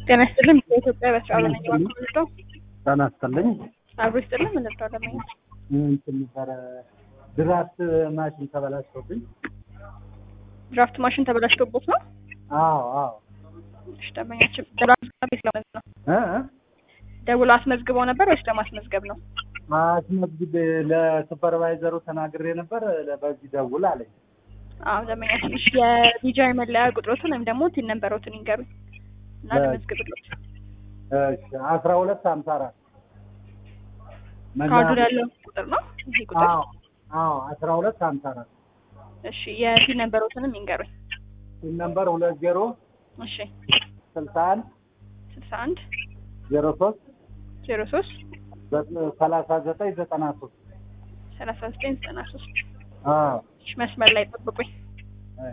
ጤና ይስጥልኝ። በኢትዮጵያ በስራ በነኝ ባንኮ ጤና ይስጥልኝ። አብሮ ይስጥልኝ። ምን ልርዳው? ደመኛ እንትን ነበረ ድራፍት ማሽን ተበላሽቶብኝ። ድራፍት ማሽን ተበላሽቶቦት ነው? አዎ አዎ። እሺ፣ ደመኛችን ደውሎ አስመዝግበው ነው? እ ደውሎ አስመዝግበው ነበር ወይስ ለማስመዝገብ ነው? አስመዝግቤ ለሱፐርቫይዘሩ ተናግሬ ነበር። በዚህ ደውል አለኝ። አዎ ደመኛችን፣ እሺ የዲጃይ መለያ ቁጥሮትን ወይም ደግሞ ቲን ነምበሮትን ይንገሩኝ እና ለመዝግብሎት። እሺ አስራ ሁለት ሀምሳ አራት ካርዱ ላይ ያለው ቁጥር ነው ይሄ ቁጥር? አዎ አዎ አስራ ሁለት ሀምሳ አራት እሺ የቲን ነምበሮትንም ይንገሩኝ። ሲም ነምበር ሁለት ዜሮ እሺ ስልሳ አንድ ስልሳ አንድ ዜሮ ሶስት ዜሮ ሶስት ሰላሳ ዘጠኝ ዘጠና ሶስት ሰላሳ ዘጠኝ ዘጠና ሶስት አዎ እሺ መስመር ላይ ጠብቁኝ። እሺ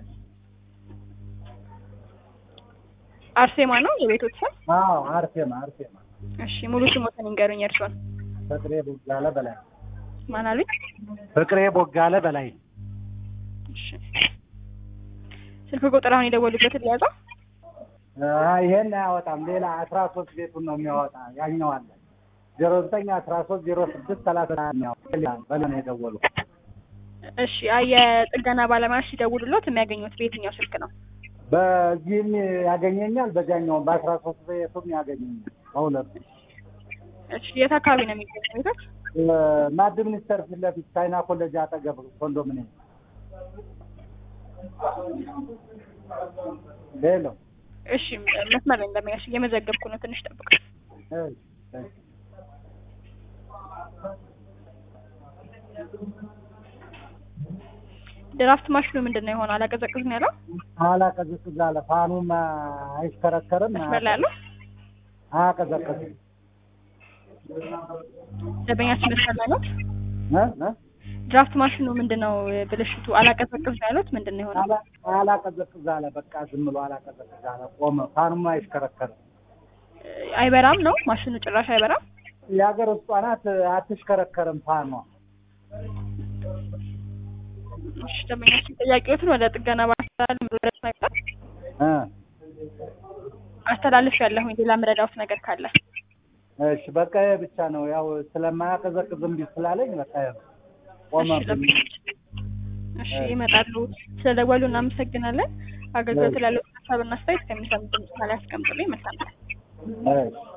አርሴማ ነው የቤቶት ስም? አዎ አርሴማ አርሴማ እሺ ሙሉ ስሞትን ይንገሩኝ የእርሶን። ፍቅሬ ቦጋለ በላይ ማን አሉኝ? ፍቅሬ ቦጋለ በላይ እሺ ስልክ ቁጥር አሁን የደወሉበትን ሊያዘው? አይ ይሄን አያወጣም። ሌላ አስራ ሶስት ቤቱን ነው የሚያወጣ። ያኛው አለ ዜሮ ዘጠኝ አስራ ሶስት ዜሮ ስድስት ሰላሳ በለ ነው የደወሉ። እሺ አይ የጥገና ባለሙያዎች ሲደውሉሎት የሚያገኙት በየትኛው ስልክ ነው? በዚህም ያገኘኛል፣ በዚያኛውም በአስራ ሶስት ቤቱም ያገኘኛል። በሁለቱ እሺ የት አካባቢ ነው የሚገኙ ቤቶች? ማድ ሚኒስተር ፊት ለፊት ቻይና ኮሌጅ አጠገብ ኮንዶሚኒየም። ሌሎ እሺ መስመር ላይ እንደሚያሽ እየመዘገብኩ ነው። ትንሽ ጠብቅ። ድራፍት ማሽኑ ምንድን ነው የሆነው? አላቀዘቅዝም ያለው አላቀዘቅዝ አለ። ፋኑም አይሽከረከርም፣ መስመር ላይ ያለው አያቀዘቅዝም። ደንበኛችን መስመር ላይ ነው። እ እ ድራፍት ማሽኑ ምንድን ነው ብልሽቱ? አላቀዘቅዝ ያሉት ምንድን ነው የሆነው? አላ- አላቀዘቅዝ አለ። በቃ ዝም ብሎ አላቀዘቅዝ አለ። ቆመ። ፋኑም አይሽከረከርም። አይበራም ነው ማሽኑ ጭራሽ አይበራም። የሀገር ውስጧ ናት፣ አትሽከረከርም ፋኗ። እሺ ደንበኛችን ጥያቄዎትን ወደ ጥገና ባለሙያዎች መጣ እ አስተላልፍ ያለሁኝ ሌላ ምረዳውት ነገር ካለ እሺ በቃ ይሄ ብቻ ነው። ያው ስለማያቀዘቅዝ እምቢ ስላለኝ በቃ ይሄ ነው። ቆመ። እሺ ደንበኛችን፣ እሺ ይመጣሉ። ስለደወሉ እናመሰግናለን። አገልግሎት ላለው ሀሳብና አስተያየት ከሚሰሙት ድምጽ ላይ ያስቀምጡልኝ። መልካም እሺ